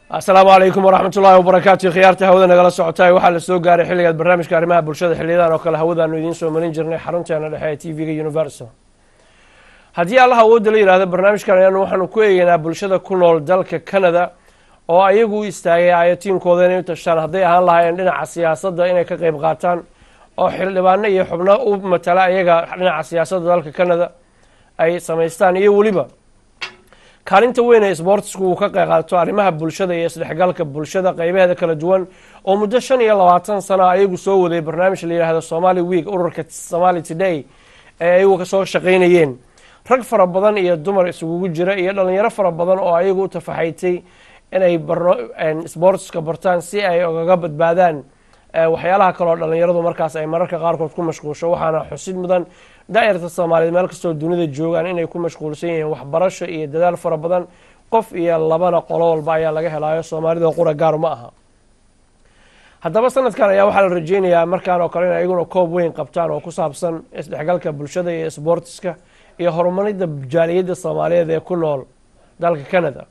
asalaamu calaykum waraxmat ullahi wabarakaatu khiyaarta hawada nagala socotaay waxaa la soo gaaray xilligaad barnaamijka arrimaha bulshada xiliyadan oo kale hawadaanu idiin soo marin jirnay xarunteena dhexe ee t v-ga universal haddii allaha awoodda la yidhahdo barnaamijkan ayaanu waxaanu ku eegeynaa bulshada ku nool dalka canada oo ayagu u istaagay ayatiinkooda inay u tashtaan hadday ahaan lahaayeen dhinaca siyaasadda inay ka qeyb qaataan oo xildhibaano iyo xubno u matala ayaga dhinaca siyaasadda dalka canada ay samaystaan iyo weliba kaalinta weyn ee sboortisku uu ka qeyqaato arrimaha bulshada iyo isdhexgalka bulshada qeybaheeda kala duwan oo muddo shan iyo labaatan sana ayagu soo waday barnaamij la yidhaahdo somali week ururka somali today ee ayagu kasoo shaqaynayeen rag fara badan iyo dumar isugugu jira iyo dhalinyaro fara badan oo ayagu u tafaxaytay inay sboortiska bartaan si ay ogaga badbaadaan waxyaalaha kaleoo dhalinyaradu markaas ay mararka qaarkood ku mashquulsho waxaana xusid mudan daa'irta soomaaliyeed meel kastoo dunida joogaan inay ku mashquulsan yihiin waxbarasho iyo dadaal fara badan qof iyo labana qolo walba ayaa laga helaayo soomaalida qura gaar ma aha haddaba sanadkan ayaa waxaa la rajeynayaa markaan oo kale in ayaguna koob weyn qabtaan oo ku saabsan isdhexgalka bulshada iyo sboortiska iyo horumarinda jaaliyadda soomaaliyeed ee ku nool dalka canada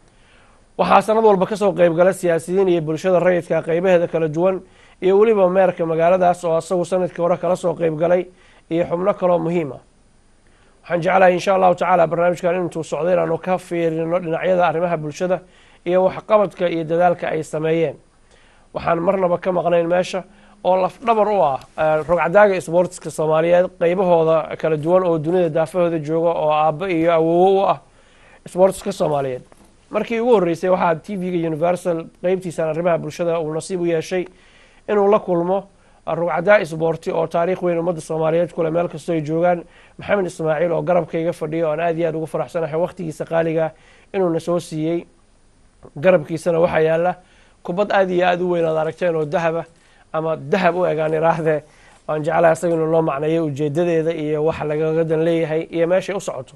waxaa sanad walba kasoo qeybgala siyaasiyiin iyo bulshada rayidka qeybaheeda kala duwan iyo weliba meerka magaaladaas oo asagu sanadkii hore kala soo qeybgalay iyo xubno kaloo muhiim ah waxaan jeclahay insha allahu tacaala barnaamijkan intuu socday inaanu ka fiirino dhinacyada arrimaha bulshada iyo waxqabadka iyo dadaalka ay sameeyeen waxaan marnaba ka maqnayn meesha oo lafdhabar u ah rogcadaaga sboortiska soomaaliyeed qeybahooda kala duwan oo dunida daafahooda jooga oo aabbo iyo awowo u ah sboortiska soomaaliyeed markii ugu horreysay waxaa t v-ga universal qeybtiisan arrimaha bulshada uu nasiib u yeeshay inuu la kulmo rugcadaa sboorti oo taariikh weyn ummadda soomaaliyeed kule meel kastoo ay joogaan maxamed ismaaciil oo garabkayga fadhiyo oan aad iyo aad ugu faraxsanahay wakhtigiisa qaaliga inuuna soo siiyey garabkiisana waxaa yaala kubad aad iyo aad u weyn aad aragteen oo dahaba ama dahab u egaan iraahdee waan jeclahay asaga inuu noo macneeyo ujeedadeeda iyo waxa lagagadan leeyahay iyo meeshay u socoto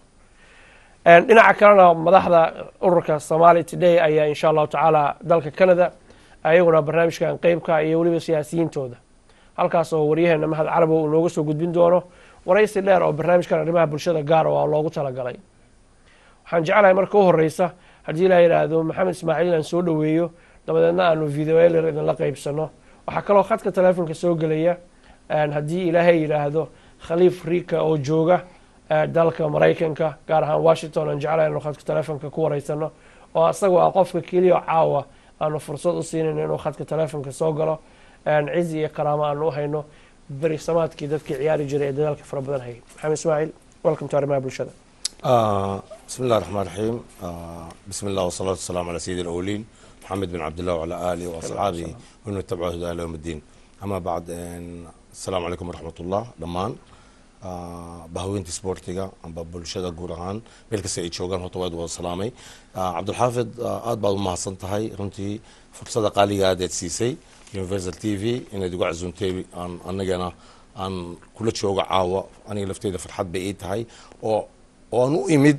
dhinaca kalena madaxda ururka somali today ayaa insha allahu tacaala dalka canada ayaguna barnaamijkan qeybka iyo weliba siyaasiyiintooda halkaas oo waryaheena mahad carabow uu nooga soo gudbin doono waraysi dheer oo barnaamijkan arrimaha bulshada gaar oo loogu talagalay waxaan jeclahay marka u horeysa haddii la yidhaahdo maxamed ismaaciil inaan soo dhoweeyo dabadeedna aanu videoeler idinla qeybsano waxaa kaloo khadka teleefonka soo gelaya haddii ilaahay yidhaahdo khaliif rika oo jooga dalka maraykanka gaar ahaan washington aan jeclahay inu khadka teleefonka ku wareysano oo asagoo ah qofka keliya caawa aanu fursad u siinayno inuu khadka teleefonka soo galo cizi iyo karaamo aanu u hayno beri samaadkii dadkii ciyaari jiray ee dadaalka fara badan hayay maxamed ismaaciil welcome to arrimaha bulshada bismi اllah الرحمن الرحيم بسم الله والصلاة والسلام على سيد الأولين محمد بن عبد الله وعلى آله وأصحابه ومن اتبعه هدى إلى يوم الدين أما بعد السلام عليكم ورحمة الله dhamaan bahaweynta sboortiga amba bulshada guud ahaan meel kasta ay joogaan horta waad wada salaamay cabdulxaafid aad baad u mahadsan tahay runtii fursada qaaliga aad aad siisay universal t v inaad igu casuuntay aan anagana aan kula joogo caawa aniga lafteyda farxad bay ii tahay oo oo aan u imid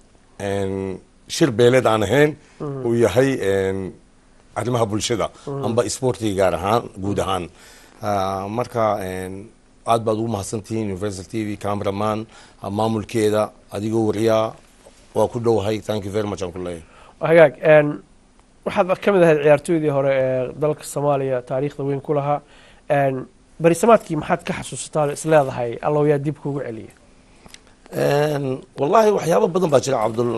shir beeleed aan ahayn uu yahay arrimaha bulshada amba sboortiga gaar ahaan guud ahaan marka aad baad ugu mahadsantihiin universal t v cameraman maamulkeeda adigoo wariyaa waa ku dhowahay thank you very much aan ku leeyahay hagaag waxaad ka mid ahayd ciyaartooydii hore ee dalka soomaaliya taariikhda weyn ku lahaa berisamaadkii maxaad ka xasuusataa is leedahay allow yaa dib kuugu celiya wallahi waxyaabo badan baa jira cabdul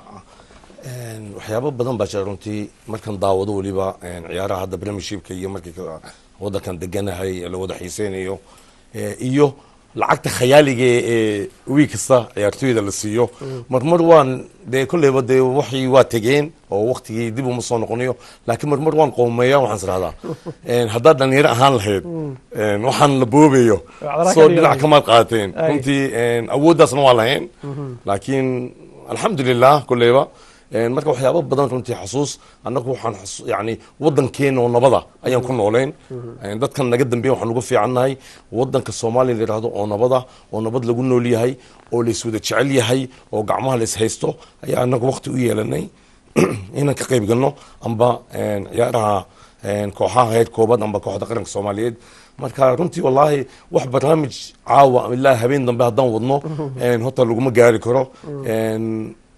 waxyaabo badan baa jira runtii markan daawado weliba ciyaaraha hadda premiershipka iyo markii wadankan deganahay la wada xiiseynayo iyo lacagta khayaaliga ee wiig kasta ciyaartooyda la siiyo marmar waan dee kolleyba dee waxii waa tegeen oo waktigii dib uma soo noqonayo laakiin marmar waan qowmeeya waxaan israhdaa haddaad dhalinyaro ahaan lahayd waxaan la boobayo soo dhinac kamaad qaateen runtii awooddaasna waa lahayn laakiin alxamdulilah kolleyba marka waxyaaba badan runtii xasuus annagu waxaan yani wadankeena oo nabada ayaan ku nooleyn dadkan naga dambeya waxaan uga fiicannahay wadanka soomaaliya la yidhahdo oo nabada oo nabad lagu nool yahay oo laiswada jecel yahay oo gacmaha lais haysto ayaa annagu waqti u yeelanay inaan ka qayb galno amba ciyaaraha kooxaha heer koobad amba kooxda qaranka soomaaliyeed marka runtii wallaahi wax barnaamij caawa ilaa habeen dambe haddaan wadno horta laguma gaari karo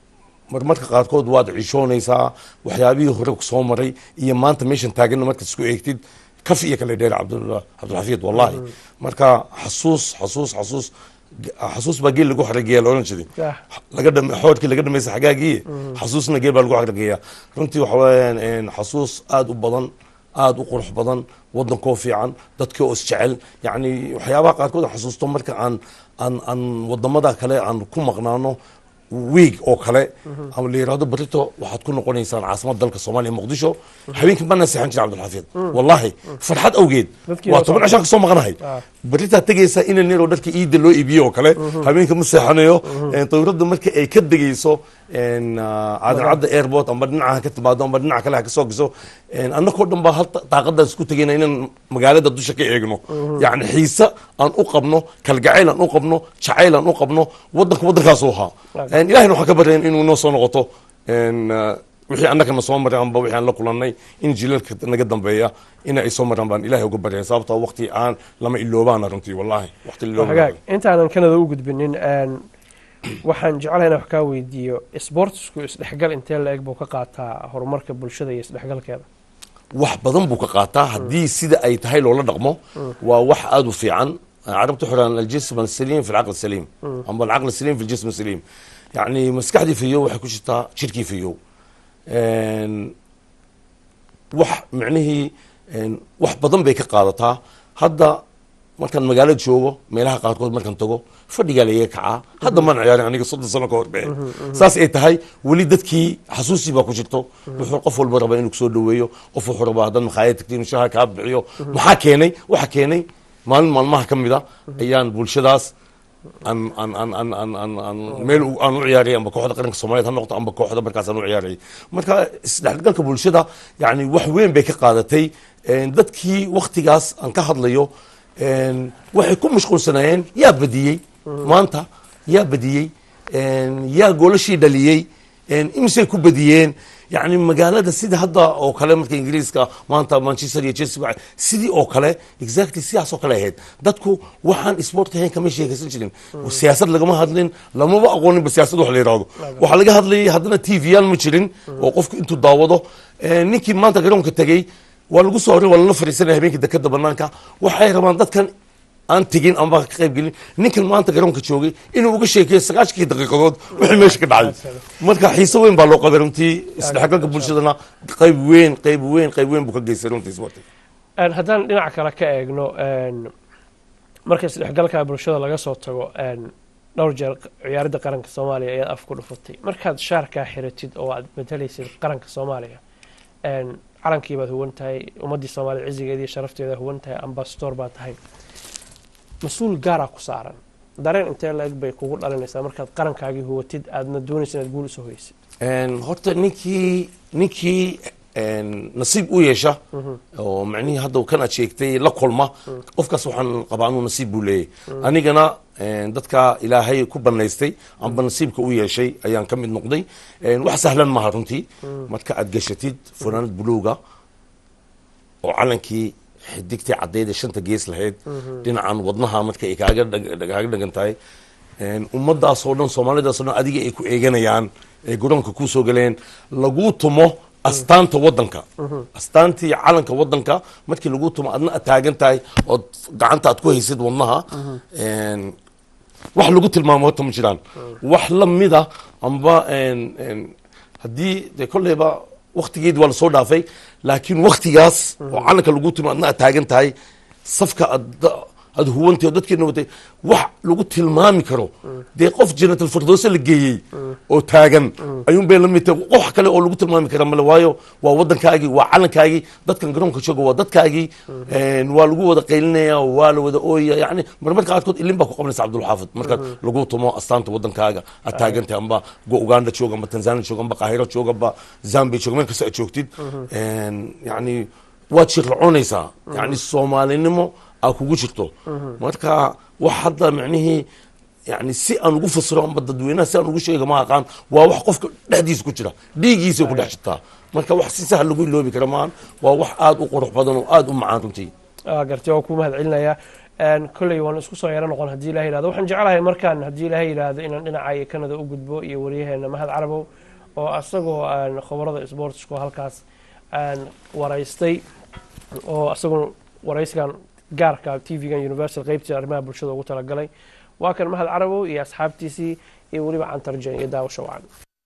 marmarka qaarkood waad cishoonaysaa waxyaabihii hore soo maray iyo maanta meeshan taaganna markaad isku eegtid kaf iyo kale dheer cabdullah cabdulxafiid wallahi marka xasuus xasuus xasuus xasuus baa geel lagu xarageeya la odhan jiray Yah. laga dham xoodkii laga dhamaysa xagaagii xasuusna geel baa lagu xarageeya runtii waxa weeyaan een, xasuus aada u badan aada u qurux badan wadankoo fiican dadkii oo isjecel yacni waxyaabaha qaarkood aan xasuusto marka aan aan aan wadamada kale aan ku maqnaano wiig oo kale ama la yidhahdo barito waxaad ku noqonaysaan caasimada dalka soomaaliya muqdisho habeenkii bana seexan jira cabdilxafiid wallahi farxad awgeed Dadkii waa oo toban soo- cishaan kasoo maqanahay Ah. baritaa tegaysa ina neer oo dharka iida loo iibiyo oo kale habeenka ma seexanayo dawladda marka ay ka degayso een, ah, aadan cadda airport amba dhinaca ka timaado amba dhinaca kale ha kasoo gaso een, annagoo dhan baa hal daaqadaas isku tegayna inaan magaalada dusha ka eegno yacni xiise aan u qabno kalgacayl aan u qabno jacayl aan u qabno wadanka waddankaasuu ahaa Een, ilahayna waxaan ka baryayn inuu noo soo noqoto een, ah, wixii annagana soo maray amba wixii aan la kulannay in jilalka naga dambeeya ina ay soo maraan baan ilahay uga baryayn sababtoo waqti aan lama iloobaana runtii wallahi waqti la iloobaana. hagaag intaanan kanada u gudbinin een, waxaan jeclahay inaan wax kaa weydiiyo sportsku isdhexgal intee la eg buu ka qaataa horumarka bulshada iyo isdhexgalkeeda wax badan buu ka qaataa haddii sida ay tahay loola dhaqmo waa wax aada u fiican carabtu xuraan aljism asaliim fi alcaql saliim amba alcaql saliim fi aljism saliim yacni maskaxdii fiyow waxay ku jirtaa jirkii fiyow Een, wax micnihii een, wax badan bay ka qaadataa hadda markaan magaalada joogo meelaha qaarkood markaan tago fadhigaa laiga kacaa hadda maan ciyaarin aniga soddon sano ka horbe saas ay tahay weli dadkii xasuusii baa ku jirto wuxuu qof walba rabaa inuu kusoo dhaweeyo qof wuxuu rabaa haddaad makhaayad tagti inuu shaha kaa bixiyo maxaa keenay waxa keenay maalin maalmaha ka mid a ayaan bulshadaas aan aan aan aan aan aan aan meel u- aan u ciyaarayay amba kooxda qaranka soomaaliyeed ha noqoto amba kooxda markaas aan u ciyaarayay marka isdhexgalka bulshada yani wax weyn bay ka qaadatay Een, dadkii waktigaas aan ka hadlayo een, waxay ku mashquulsanaayeen yaa badiyey maanta yaa badiyey Een, yaa goolashii dhaliyey Een, imisay ku badiyeen yani magaalada sida hadda oo kale marka ingiriiska maanta manchester iyo chelsea waa- sidii oo kale exactly sidaas oo kale ahayd dadku waxaan sport ahayn kama sheekaysan jirin siyaasad lagama hadlin lamaba aqooninba siyaasad wax la yidhahdo waxaa laga hadlayay haddana t v yaal ma jirin oo qofku intuu daawado Eh, ninkii maanta garoonka tegey waa lagu soo horay waa lala fadhiisanaya habeenkii dekada banaanka waxay rabaan dadkan aan tegin amba ka qayb gelin ninkan maanta garoonka joogay inuu uga sheekeeyo sagaashkii daqiiqadood wixii meesha ka dhacay marka xiise weyn baa loo qabay runtii isdhexgalka bulshadana qayb weyn qayb weyn qayb weyn buu ka geystay runtii sportiga Een, haddaan dhinaca kale ka eegno een, marka isdhexgalka bulshada laga soo tago een, dhowr jeer ciyaaradda qaranka soomaaliya ayaad af ku dhufatay markaad shaarkaa xiratid oo aad matalaysid qaranka soomaaliya een, calankii baad huwan tahay ummaddii soomaaliya cizigeedii sharafteeda huwan tahay ambasador baad tahay mas-uul gaaraa ku saaran dareen intee la-eg bay kugu dhalinaysaa markaad qarankaagii huwatid aadna doonaysa inaad guul usoo hoysid Een, horta ninkii ninkii een, nasiib u yeesha oo macnihii hadda kan aad sheegtay la kulma qofkaas waxaan qabaa inuu nasiib buu leeyahay anigana een, dadka ilaahay ku banaystay amba nasiibka u yeeshay ayaan ka mid noqday Een, wax sahlan maaha runtii marka aad gashatid funaanad buluuga oo calankii xidigtii caddeyd ee shanta gees lahayd dhinacan wadnaha marka ay kaaga dhag- kaaga dhagan tahay Een, ummadaas oo dhan soomaalidaas oo dhan adiga ay ku eeganayaan ay garoonka kuu soo galeen laguu tumo astaanta wadanka astaantii calanka wadanka markii laguu tumo adna aad taagan tahay ood gacanta aad ku haysid wadnaha Een, wax lagu tilmaamo horta ma jiraan wax la mida amba een, een, haddii de kolleyba waktigeedi waa lasoo dhaafay laakiin waktigaas oo calanka lagu timo adna aad taagan tahay safka aad aad huwantay oo dadkeena watay wax lagu tilmaami karo dee qof jannatul firdowse la geeyey oo taagan ayuun bay la mid tahay wax kale oo lagu tilmaami kara male waayo waa wadankaagii waa calankaagii dadkan garoonka jooga waa dadkaagii Een, waa lagu wada qaylinaya waa la wada ooyaya yani marmarka qaarkood ilin baa ku qabanaysa cabdulxaafid markaad lagu tumo astaanta wadankaaga aad taagantahay amba go uganda jooga amba tanzania jooga amba qaahiro jooga amba zambia jooga meel kasta aad joogtid Een, yani waad shirlacoonaysaa yani soomaalinimo aa kugu jirto marka wax hadda micnihii yani si aan ugu fasiro amba dadweynaha si aan ugu sheega ma aqaan waa wax qofka dhexdiisa ku jira dhiigiisa ku dhex jirtaa marka wax si sahal lagu iloobi kara maahan waa wax aada u qurux badan oo aada u macaan runtii Ah, gartay waa kuu mahad celinayaa Een, kolley waan isku soo yaro noqon haddii ilaha yidhahdo waxaan jeclahay markaan haddii ilaha yidhaahdo inaan dhinaca iyo kanada u gudbo iyo waryaheena mahad carabow oo asagoo aan khabarada sportsku halkaas aan waraystay oo asagoo waraysigan gaarka t v-gan universal qeybtii arrimaha bulshada ugu talagalay waa kan mahad carabow iyo asxaabtiisii iyo weliba cantarjan iyo daawasho wacan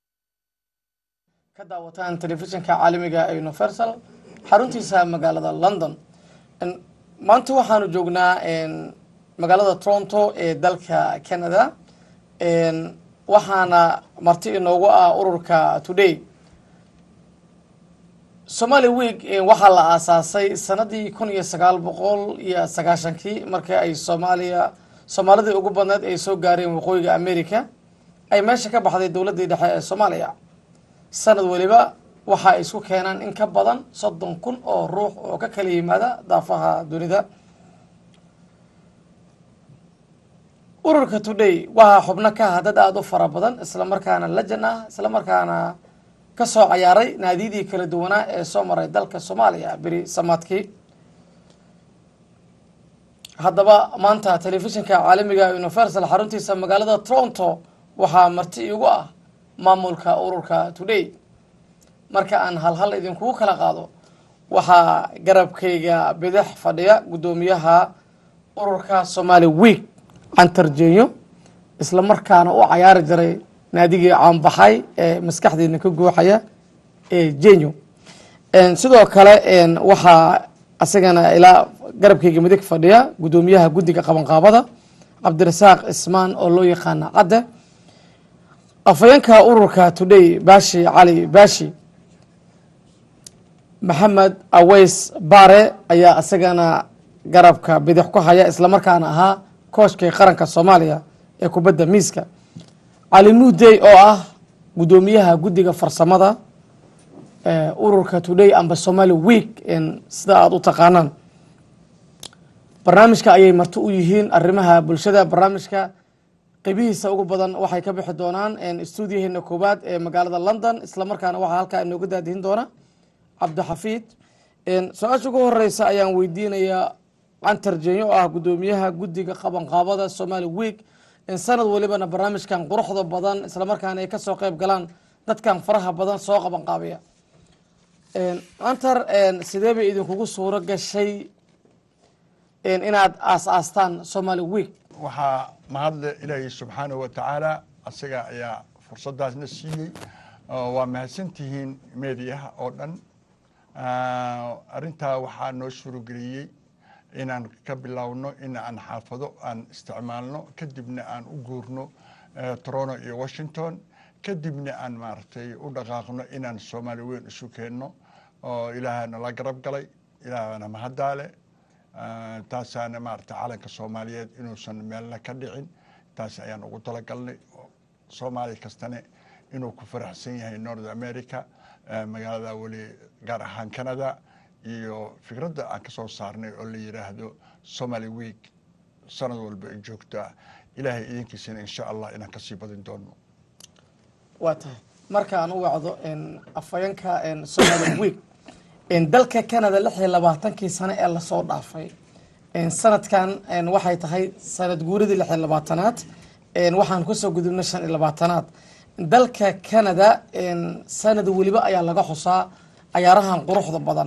ka daawataan telefishinka caalamiga ee universal xaruntiisa magaalada london maanta waxaanu joognaa magaalada toronto ee dalka canada waxaana marti inoogu ah ururka today somali week waxaa la aasaasay sanadii kun iyo sagaal boqol iyo sagaashankii markii ay soomaaliya soomaalidii ugu badneed ay soo gaareen waqooyiga america ay meesha ka baxday dowladdii dhexe ee soomaaliya sanad weliba waxa ay isku keenaan in ka badan soddon kun oo ruux oo ka kala yimaada daafaha dunida ururka today waxaa xubno ka ah dad aada u fara badan isla markaana lajan ah isla markaana ka soo cayaaray naadiyadii kala duwanaa ee soo maray dalka soomaaliya beri samaadkii haddaba maanta telefishinka caalamiga universal xaruntiisa magaalada toronto waxaa marti igu ah maamulka ururka today marka aan halhal idinkugu kala qaado waxaa garabkayga bidix fadhiya guddoomiyaha ururka somali week cantarjenyo isla markaana u cayaari jiray naadigii caanbaxay ee maskaxdeedna ka gooxaya ee jenyo sidoo kale waxaa asagana ilaa garabkayga midig fadhiya guddoomiyaha guddiga qabanqaabada cabdirasaaq ismaan oo loo yaqaana cadde afayeenka ururka today bashi cali bashi maxamed aweys bare ayaa isagana garabka bidix ku haya islamarkaana ahaa kooshkii qaranka soomaaliya ee kubadda miiska cali muudey oo ah guddoomiyaha guddiga farsamada ururka today amba somali week sida aada u taqaanaan barnaamijka ayay marti u yihiin arrimaha bulshada barnaamijka qeybihiisa ugu badan waxay ka bixi doonaan stuudiyaheena koowaad ee magaalada london islamarkaana waxaa halkaa inooga daadihin doona cabdixafiid su-aasha ugu horeysa ayaan weydiinayaa cantar jenyo oo ah guddoomiyaha guddiga qabanqaabada somali week sanad walibana barnaamijkan quruxda badan islamarkaana ay kasoo qeyb galaan dadkan faraha badan soo qabanqaabiya cantar sidee bay idinkugu suuro gashay inaad aas-aastaan somali week waxaa mahadle ilaahay subxaanahu wa tacaala asaga ayaa fursadaasna siiyey waa mahadsantihiin meediyaha oo dhan arrintaa waxaa noo suurageliyey inaan ka bilowno in aan xaafado aan isticmaalno kadibna aan u guurno toronto iyo washington kadibna aan maaragtay u dhaqaaqno inaan soomaali weyn isu keenno oo ilaahana la garab galay ilaahana mahaddaale taasaana maaragtay calanka soomaaliyeed inuusan meelna ka dhicin taas ayaan ugu talagalnay soomaali kastane inuu ku faraxsan yahay north america magaalada weli gaar ahaan canada iyo fikradda aan ka soo saarnay oo la yidhaahdo somaly week sanad walba ay joogtaa ilaahay idinkiisana insha allah inaan kasii badin doono waa tahay markaan u wacdo afayeenka somali week dalka canada lix iyo labaatankii sano ee lasoo dhaafay sanadkan waxay tahay sanad guuradii lix iyo labaatanaad waxaan kusoo gudubnay shan iyo labaatanaad dalka canada sanad weliba ayaa laga xusaa cayaarahan quruxda badan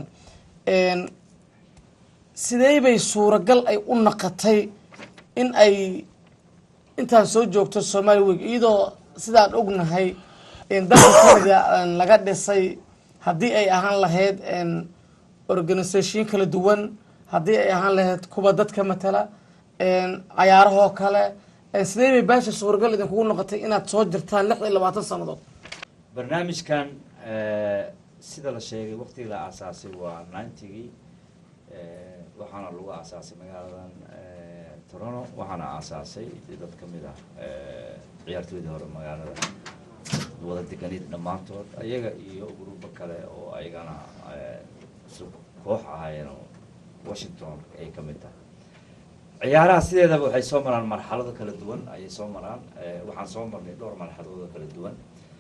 sidee bay suuragal ay u naqatay in ay intaan soo joogto somali week iyadoo sidaan ognahay dalka canada laga dhisay haddii ay ahaan lahayd organisation kala duwan haddii ay ahaan lahayd kuwa dadka matala cayaarahoo kale sidee bay baasha suuragal idinkugu noqotay inaad soo jirtaan lix iyo labaatan sannadood barnaamijkan sida la sheegay waqtigii la aasaasay waa ninetygii waxaana lagu aasaasay magaaladan toronto waxaana aasaasay dad ka mid ah ciyaartooydii hore magaalada wada deganid dhammaantood ayaga iyo gruubo kale oo ayagana isla koox ahaayeen oo washington ay ka mid tahay ciyaaraha sideedaba waxay soo maraan marxalado kala duwan ayay soo maraan waxaan soo marnay dhowr marxaladood oo kala duwan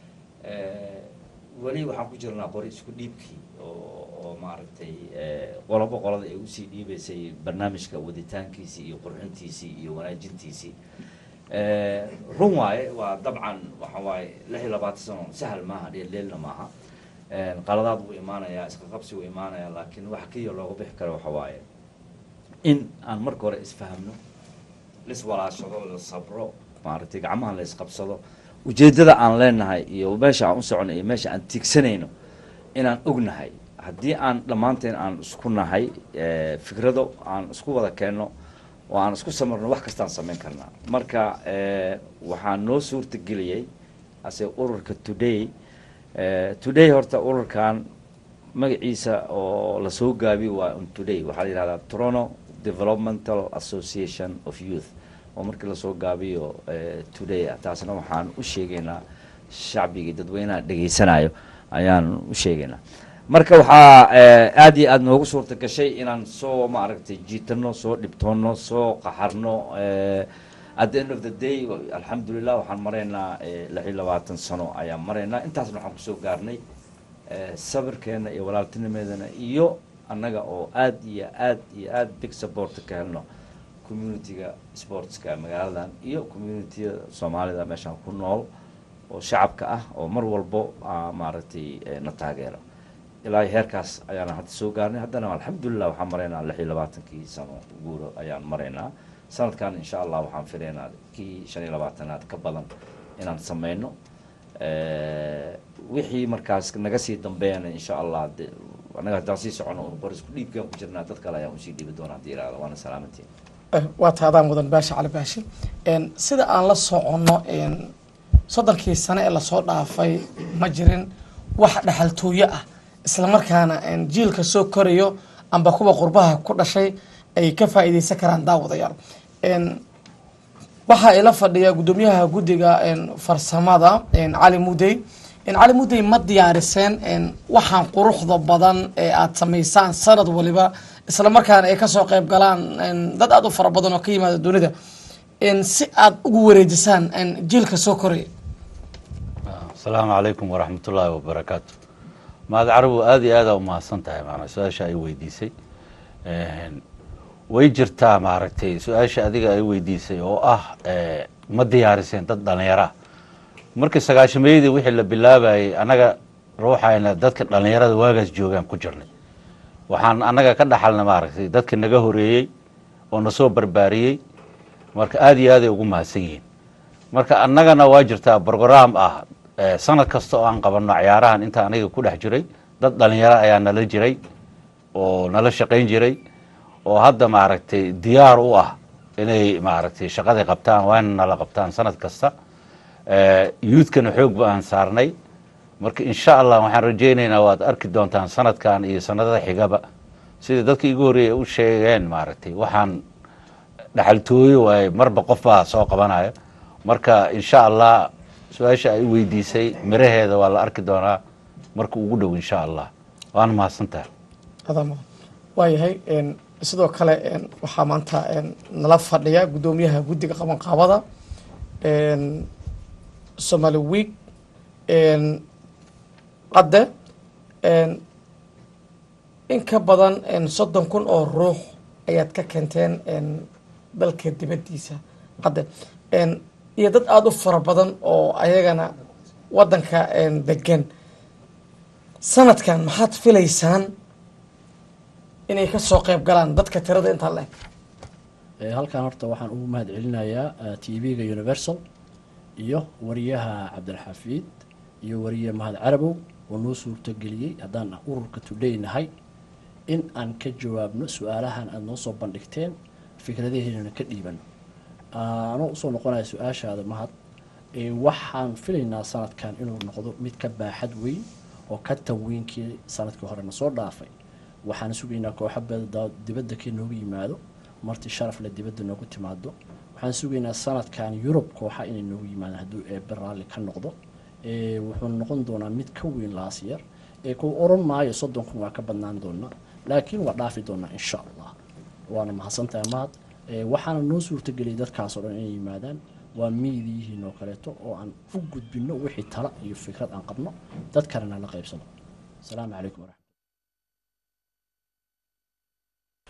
weli waxaan ku jirnaa qori isku dhiibkii oo oo maaragtay qolobo qolada ay usii dhiibaysay barnaamijka waditaankiisii iyo qurxintiisii iyo wanaajintiisii Eh, run waaye waa dabcan waxa waaye lix iyo labaatan sano sahal maaha dheeldheelna maaha Eh, qaladaad wuu imaanayaa iska qabsi wuu imaanayaa laakiin waxa keliya looga bixi karo waxa waaye in aan marka hore isfahamno liswalaashado la sabro maaragtay gacmaha la isqabsado ujeeddada aan leenahay iyo meesha aan u socono iyo meesha aan tiigsanayno inaan ognahay haddii aan dhammaanteen aan isku nahay eh, fikrado aan isku wada keenno oo aan isku samarno wax kastaan samayn karnaa marka eh, waxaa noo suurtageliyey ase ururka today eh, today horta ururkan magaciisa oo lasoo gaabiyo waa on today waxaa la yihahdaa toronto developmental association of youth oo markii lasoo gaabiyo eh, today ah taasna waxaan u sheegaynaa shacbiga iyo dadweynaha dhegaysanayo ayaan u sheegaynaa marka waxaa eh, aad iyo aad noogu suurta gashay inaan soo maaragtay jiitano soo dhibtoono soo qaxarno eh, at the end of the day alxamdulilah waxaan maraynaa eh, lix iyo labaatan sano ayaan maraynaa intaasna waxaan kusoo gaarnay eh, sabirkeena iyo walaaltinimeedana iyo annaga oo aad iyo aad iyo aad big support ka helno communitiga sportska magaaladan iyo communitiyada soomaalida meeshaan ku nool oo shacabka ah oo mar walbo ah, maaragtay eh, na taageero ilaa iyo heerkaas ayaana hadda soo gaarnay haddana alxamdulilah waxaan maraynaa lix iyo labaatankii sano guuro ayaan maraynaa sanadkan insha allah waxaan filaynaa kii shan iyo labaatanaad ka badan inaan sameyno Eh, wixii markaas naga sii dambeeyana insha allah de annaga haddaan sii socono un qor isku dhiibkaan ku jirnaa dad kale ayaan usii dhiibi doonaa haddii yidhahdo waana salaamantiin Eh, waa taadaan mudan baasha cali baashi En, sida aan la soconno en, soddonkii sano ee lasoo dhaafay ma jirin wax dhexaltooyo ah islamarkaana en, jiilka soo korayo amba kuwa qurbaha ku dhashay ay ka faa'iideysan karaan daawadayaal En, waxaa ila fadhiya guddoomiyaha guddiga en, farsamada en, cali mudey En, cali mudey ma diyaariseen en, waxaan quruxda badan ee aada samaysaan sanad waliba isla markaana ay kasoo qayb galaan en, dad aada u fara badan oo ka yimaada dunida En, si aada ugu wareejisaan en, jiilka soo koraya asalaamu calaykum waraxmat ullaahi wabarakaatu mahad carabu aada iyo aada umahadsan tahay maanaa su-aasha ay weydiisay Een, way jirtaa maaragtay su-aasha adiga ay weydiisay oo ah eh, ma diyaariseen dad dhallinyara markii sagaashameydii wixii la bilaabayay annaga ruuxayna dadka dhallinyarada waagaas joogaan ku jirnay waxaan annaga ka dhaxalna maaragtay dadka naga horeeyey oo na soo barbaariyey marka aada iyo aaday ugu mahadsan yihiin marka annagana waa jirtaa brograam ah eh, sanad kasta oo aan qabanno ciyaarahan inta aniga ku dhex jiray dad dhalinyaro ayaa nala jiray oo nala shaqayn jiray oo hadda maaragtay diyaar u ah inay maaragtay shaqaday qabtaan waana nala qabtaan sanad kasta Eh, youthkana xoog baan saarnay marka insha allah waxaan rajaynaynaa waad arki doontaan sanadkan iyo sanadada xigaba sida dadka igu horreeyay u sheegeen maaragtay waxaan dhaxaltooyo waaye marba qof baa soo qabanaya marka insha allah su-aasha ay weydiisay miraheeda waa la arki doonaa marka ugu dhow insha allah waana mahadsantahay adama waayahay en, sidoo kale en, waxaa maanta en, nala fadhiya guddoomiyaha guddiga qabanqaabada en, somali week en, qadde en, in ka badan en, soddon kun oo ruux ayaad ka keenteen en, dalka dibaddiisa qadde en, iyo dad aada u fara badan oo ayagana waddanka en, degan sanadkan maxaad filaysaan inay ka soo qayb galaan dadka tirada intaa le Eh, halkan horta waxaan ugu mahad celinayaa t v-ga universal iyo wariyaha cabdilxafiid iyo wariye mahad carabow oo noo suurtogeliyey haddaan ururka today nahay in aan ka jawaabno su-aalahan aada noo soo bandhigteen fikradaheennana ka dhiibano anoo usoo noqonaya su-aashaada mahad eh, waxaan filaynaa sanadkan inuu noqdo mid ka baaxad weyn oo ka tanweynkii sanadkii horena soo dhaafay waxaan sugaynaa kooxo bada dibadda ka noogu yimaado marti sharafle dibadda noogu timaado waxaan sugaynaa sanadkan yurub kooxa inay noogu yimaadaan hadduu eebe raalli ka noqdo Eh, wuxuu noqon doonaa mid ka weyn laas yar ee ku oran maayo soddon kun waa ka badnaan doonaa laakiin waa dhaafi doonaa insha allah waana mahadsantahay mahad Eh, waxaana noo suurtageliyay dadkaas oo dhan inay yimaadaan waa miidiyihiin oo kaleeto oo aan u gudbino wixii tala iyo fikrad aan qabno dad kalena la qaybsano asalaamu calaykum waraxmat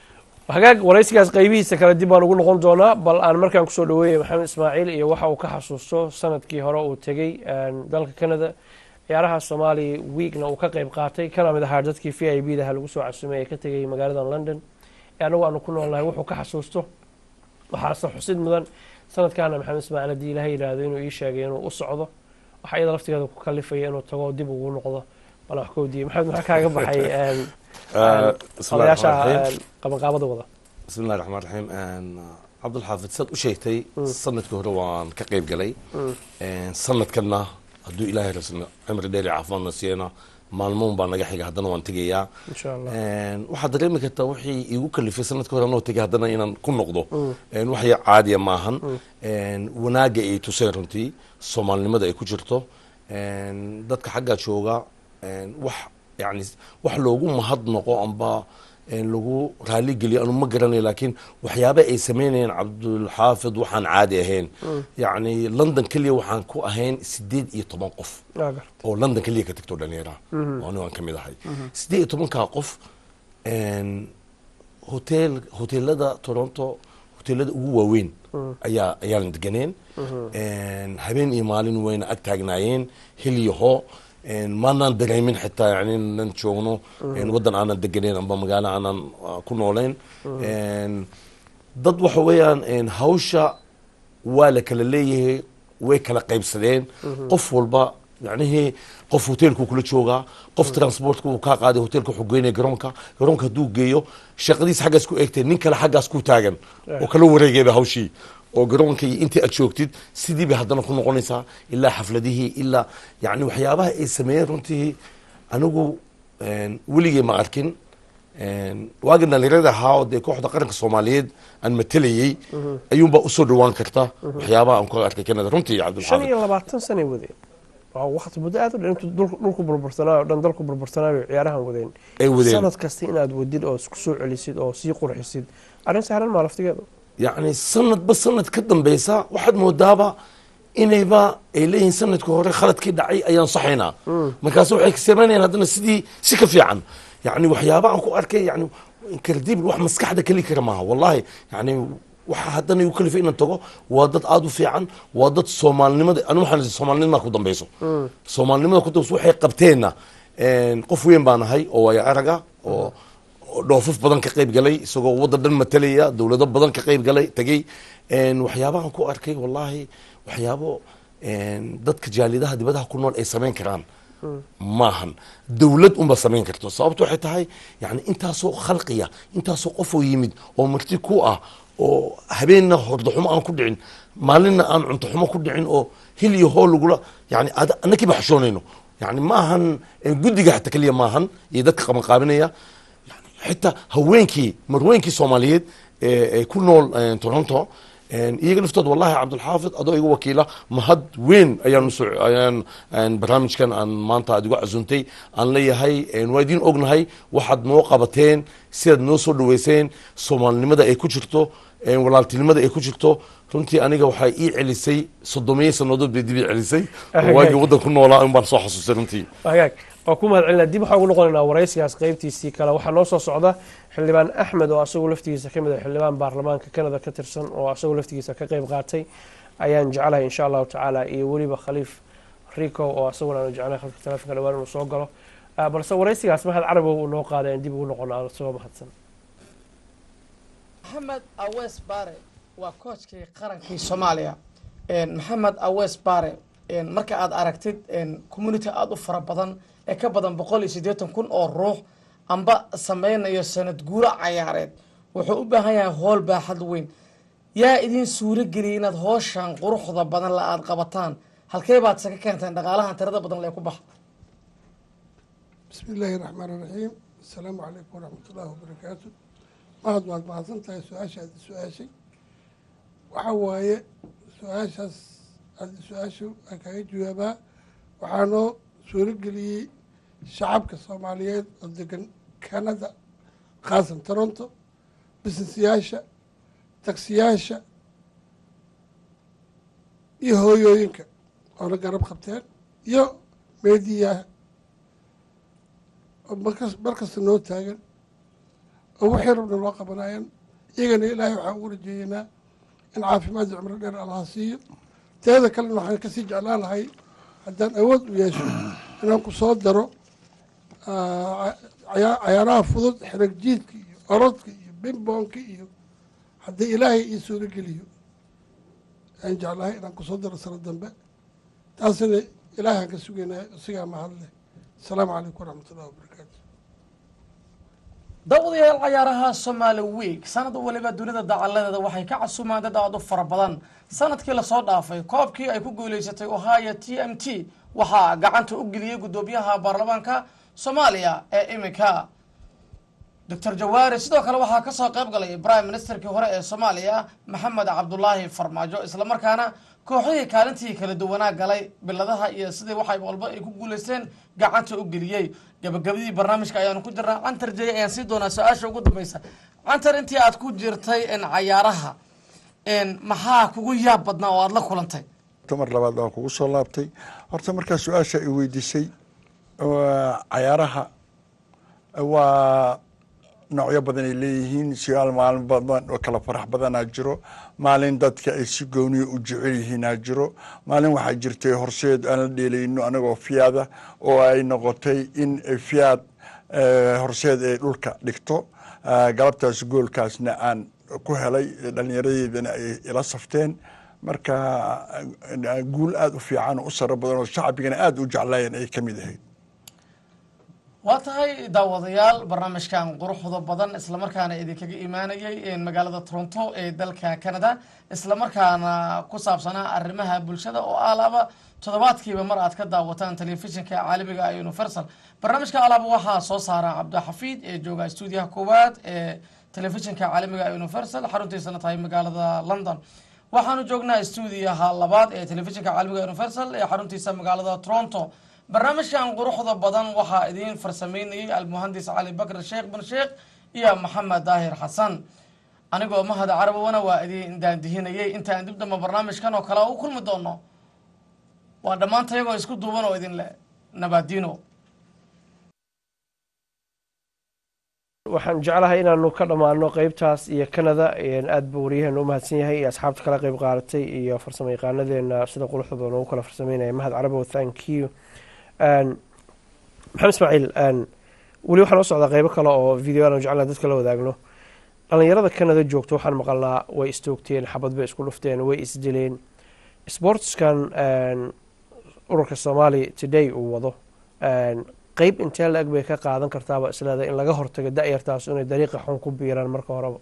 hagaag waraysigaas qaybihiisa kale dib baan ugu noqon doonaa bal aan markaan kusoo dhaweeyay maxamed ismaaciil iyo waxa uu ka xasuusto sanadkii hore uu tegey dalka canada ciyaaraha soomaaliya weekna uu ka qayb qaatay kana mid ahaa dadkii v i b daha lagu soo casumay ee ka tegay magaalada london ee anagu aanu ku noolnahay wuxuu ka xasuusto waxaase xusid mudan sanadkaana maxamed ismaaciil haddii ilaha yidhaahdo inuu ii sheegay inuu u socdo waxa iyada laftigeeda ku kalifaya inuu tago dib ugu noqdo bal wax kowdiye maxamed maxaa kaaga baxay odayaasha qabanqaabada wada bismi illahi raxmaan raxiim cabdulxaafid saad u sheegtay sanadkii hore waan ka qayb galay sanadkanna hadduu ilaahay rasna cimri dheer iyo caafimaadna siiyana maalmoon baa naga xiga haddana waan tegayaa insha allah waxaad dareemi kartaa wixii igu kalifay sanadkii hore anoo tegay haddana inaan ku noqdo wax ya caadiya maahan wanaagga ay tuseen runtii soomaalinimada ay ku jirto dadka xaggaa jooga wax yani wax loogu mahadnaqo amba lagu raali geliyo anu ma garanayo laakiin waxyaaba ay sameynayeen cabdulxaafid waxaan caadi ahayn yacni london keliya waxaan ku ahayn sideed iyo toban qof waa garta oo london keliya ka tagto dhalinyaraha oo anigu aan ka mid ahay sideed iyo tobankaa qof hotel hoteelada toronto hoteelada ugu waaweyn ayaa ayaan deganeen habeen iyo maalin wayna ag taagnaayeen hil iyo hoo maanaan dareemin xitaa yani nan joogno waddan aanan deganeyn amba magaalo aanan ku nooleyn dad waxa weeyaan hawsha waa la kala leeyahay way kala qaybsadeen qof walba yacnihii qof hoteelku kula joogaa qof transportka uu kaa qaaday hoteelka wuxuu geynaya garoonka garoonka hadduu geeyo shaqadiis xaggaas ku eegtay nin kale xaggaas ku taagan oo kala wareegayba hawshii oo garoonka iyo intii aad joogtid sidii bay haddana ku noqonaysaa ilaa xafladihii ilaa yani waxyaabaha ay sameeyeen runtii anigu weligay ma arkin waagan dhalinyarada ahaa oo dee kooxda qaranka soomaaliyeed aan matelayey ayuunbaa usoo dhawaan karta waxyaabaha aan ku arkay canada runtii shan cabdulxaafid iyo labaatan sanay wadeen waa waqti muddo aad u dhan intuu dhul- dhulku burbursanaayo o dhan dalku burbursanaayo ciyaarahan wadeen ay wadeen sanad kasta inaad wadid oo isku soo celisid oo sii qurxisid arrin sahlan maa laftigeedu yacni sanadba sanad ka dambeysa waxaad moodaaba inayba ay leeyihiin sanadka hore khaladkii dhacay ayaan saxaynaa markaas waxay samaynayaan haddana sidii si ka fiican yacni waxyaaba aan ku arkay yani incredible wax maskaxda keli kara maaha wallahi yani waxa haddana igu kalifay inaan tago waa dad aada u fiican waa dad soomaalinimada anu waxaan soomaalinimada ku dambeyso soomaalinimada ku dambeyso waxay qabteenna qof weyn baan ahay oo waaya araga oo oo dhoofaf badan ka qayb galay isagoo waddan dhan matalaya dowlado badan ka qayb galay tegey waxyaabahan ku arkay wallahi waxyaabo dadka jaalidaha dibadaha ku nool ay samayn karaan maahan dowlad unba samayn karto sababto waxay tahay yani intaasoo khalqiya intaasoo qofoo yimid oo marti ku ah oo habeenna hordaxumo aan ku dhicin maalinna aan cunto xumo ku dhicin oo hil iyo hoo lagula yani ad- annakiiba xashoonayno yani maahan guddiga xataa keliya maahan iyo dadka qabanqaabinaya xitaa haweenkii marweenkii soomaaliyeed ee ee ku nool eh, toronto En, iyaga laftood wallahi cabdulxaafid adoo iga wakiila mahad weyn ayaan usoo ayaan en, barnaamijkan aan maanta aad igu casuntay aan leeyahay en, waa idiin ognahay waxaad noo qabateen sidaad noo soo dhaweyseen soomaalinimada ay ku jirto en, walaaltinimada ay ku jirto runtii aniga waxay ii celisay soddomiyo sannadood bay dib ii celisay oo waagii waddan ku noolaa un baan soo xasuustay runtii hagaag waa ku mahad celinaa dib waxaan ugu noqonaynaa waraysigaas qaybtiisii kale waxaa noo soo socda xildhibaan axmed oo asagoo laftigiisa ka mid ah xildhibaan baarlamaanka canada ka tirsan oo asagoo laftigiisa ka qayb qaatay ayaan jeclahay insha allahu tacaala iyo weliba khaliif rico oo asaguna aanu jeclahay khalka telefonka dhawaan inuu soo galo Ah, balse waraysigaas mahad carabow uu noo qaaday aan dib ugu noqono aan isagoo mahadsan maxamed awees bare waa koojkii qarankii soomaaliya maxamed awees bare marka aad aragtid community aada u fara badan ee ka badan boqol iyo siddeetan kun oo ruux amba sameynayo sanad guuro cayaareed wuxuu u baahan yahay hool baaxad weyn yaa idiin suuro geliyay inaad hooshan quruxda badan la aada qabataan halkee baad saka keenteen dhaqaalahan tirada badan lee ku baxa بسم الله الرحمن الرحيم السلام عليكم ورحمة الله وبركاته mahad waad mahadsan tahay su-aashaad su-aashay waxa waaye su-aashaas aad su-aashu aan kaga jawaabaa waxaa noo suurageliyey shacabka soomaaliyeed oo degan canada khaasan toronto businessyaasha taksiyaasha iyo hooyooyinka oona garab qabteen iyo meediyaha oo markas markasta noo taagan oo wixii rabna loo qabanayaan iyagana ilaahay waxaan ugu rajeeyeynaa in caafimaad iyo cumro dheer allaha siiyo teeda kalena waxaan kasii jeclaan lahay haddaan awood u yeesho inaan ku soo daro cayaaraha fudud xirag jiidka iyo orodka iyo bimboonka iyo haddii ilaahay ii suuro geliyo aan jeclahay inaan kusoo daro sano dambe taasina ilaahaan ka sugaynaa isagaa mahadleh asalaamu calaykum waraxmat ullahi wabarakaatu dawadayaal cayaaraha somaali week sanad waliba dunida dacaladeeda waxay ka casumaan dad aad u fara badan sanadkii lasoo dhaafay koobkii ay ku guuleysatay ohio t m t waxaa gacanta u geliyey guddoomiyaha baarlamaanka soomaaliya ee iminka doctor jawaari sidoo kale waxaa kasoo qayb galay prime ministerkii hore ee soomaaliya maxamed cabdulaahi farmaajo islamarkaana kooxihii kaalintii kala duwanaa galay biladaha iyo sidii waxay walba ay ku guuleysteen gacanta u geliyey gabagabadii barnaamijka ayaanu ku jirnaa cantar jey ayaan sii doonaa su-aasha ugu dambeysa cantar intii aad ku jirtay cayaaraha maxaa kugu yaab badnaa oo aada la kulantay mar labaad waan kugu soo laabtay horta markaa su-aasha i weydiisay cayaaraha waa noocyo badan ay leeyihiin siyaal maalin badan oo kala farax badanaa jiro maalin dadka ay si gooniya u jecel yihiinaa jiro maalin waxaa jirtay horseed aan la dheelayno anagoo fiyaada oo ay noqotay in fiyaad horseed ay dhulka dhigto galabtaas goolkaasna aan ku helay dhallinyaradeedana ay ila safteen marka guul aada u fiican oo u saro badan oo shacbigana aada u jeclaayeen ay ka mid ahayd waa tahay daawadayaal barnaamijkan quruxda badan islamarkaana idinkaga imaanayay magaalada toronto ee dalka canada islamarkaana ku saabsanaa arrimaha bulshada oo alaaba toddobaadkiiba mar aad ka daawataan telefishinka caalamiga universal barnaamijka alaaba waxaa soo saara cabdixafiid ee jooga stuudiyaha koowaad ee telefishinka caalamiga universal xaruntiisana tahay magaalada london waxaanu joognaa stuudiyaha labaad ee telefishinka caalamiga universal ee xaruntiisa magaalada toronto barnaamijkan quruxda badan waxaa idiin farsameynayay almuhandis cali bakr sheekh bin sheekh iyo maxamed daahir xasan anigoo mahad carabowana waa idiin daandihinayay intaan dib damba barnaamijkan oo kale u kulmi doono waa dhammaanta iyagoo isku duuban oo idin leh nabadino waxaan jeclahay inaanu ka dhammaano qeybtaas iyo canada aad buu waryaheena u mahadsan yahay iyo asxaabta kala qeyb qaadatay iyo farsamo yaqaanadeena sida quruxda badan ugu kala farsameynaya mahad carabow thank you maxamed ismaaciil weli waxaa noo socdaa qeybo kale oo video aan jeclaa dadka la wadaagno dhalinyarada canada joogta waxaan maqalnaa way istoogteen xabad bay isku dhufteen way isdileen sportskan ururka soomaaliya today uu wado qeyb intee la-eg bay ka qaadan kartaaba isleedahay in laga hortago da-yartaas inay dariiqa xun ku biiraan marka horeba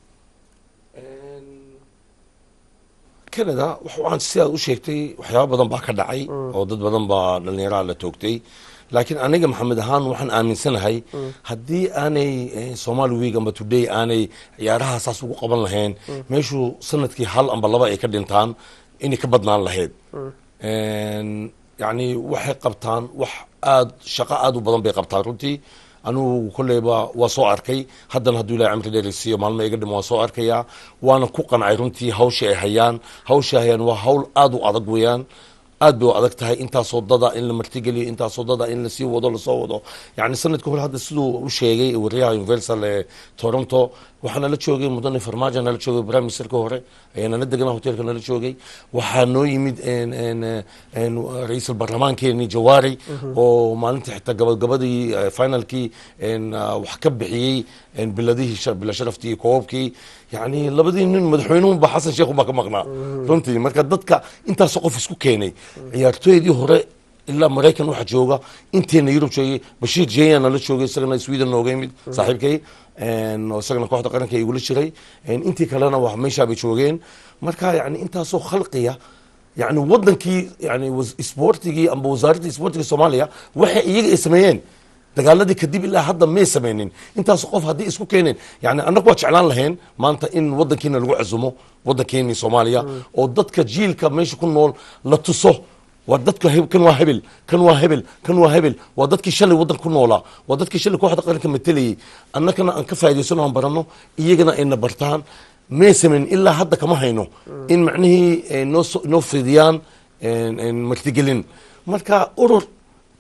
canada waxaan sidaad u sheegtay waxyaaba badan baa ka dhacay oo dad badan baa dhallinyaraha la toogtay laakiin aniga maxamed ahaan waxaan aaminsanahay haddii aanay somaali week amba today aanay ciyaaraha saas ugu qaban lahayn meeshuu sanadkii hal amba laba ay ka dhintaan inay ka badnaan lahayd yacni waxay qabtaan wax aad shaqo aad u badan bay qabtaan runtii anugu kolleyba waa soo arkay haddana hadduu ilahay camri dheerisiiyo maalmo iga dhimo waan soo arkayaa waana ku qancay runtii hawsha ay hayaan hawsha ay hayaan waa hawl aad u adag weeyaan aad bay u adag tahay intaasoo dada in la martigeliyo intaasoo dada in lasii wado lasoo wado yani sanadka hore hadda siduu u sheegay wariyaha universal ee toronto waxaa nala joogay mudane farmaajo nala joogay prime ministerka hore ayaa nala deganaa hotelka nala joogay waxaa noo yimid ra-iisul baarlamaankeeni jawaari oo maalintii xitaa gabagabadii finalkii wax ka bixiyey biladihii bila sharaftii iyo koobabkii yani labadii nin madaxweynuhunba xasan sheekh baa ka maqnaa runtii marka dadka intaasoo qof isku keenay ciyaartooydii hore ilaa maraykan waxaa jooga inteena yurub joogay bashiir jeya nala joogay isagana sweden nooga yimid saaxiibkay oo isagana kooxda qaranka igula jiray intii kalena waa meeshaabay joogeen marka yani intaasoo khalqiya yani wadankii yani sportigii amba wasaaraddii sportiga soomaaliya waxay iyaga ay sameeyeen dagaaladii kadib ilaa hadda may sameynin intaas qof haddii isku keeneen yani annagu waa jeclaan lahayn maanta in wadankiina lagu casumo wadankeeni soomaaliya oo dadka jiilka meesha ku nool la tuso waa dadka kan waa hebel kan waa hebel kan waa hebel waa dadkii shalay waddan ku noolaa waa dadkii shalay kooxda qaranka matelayay annagana aan ka faa'idaysano aan baranno iyagana ayna bartaan may samayn ilaa hadda kama hayno in macnihii noo noo fidiyaan martigelin marka urur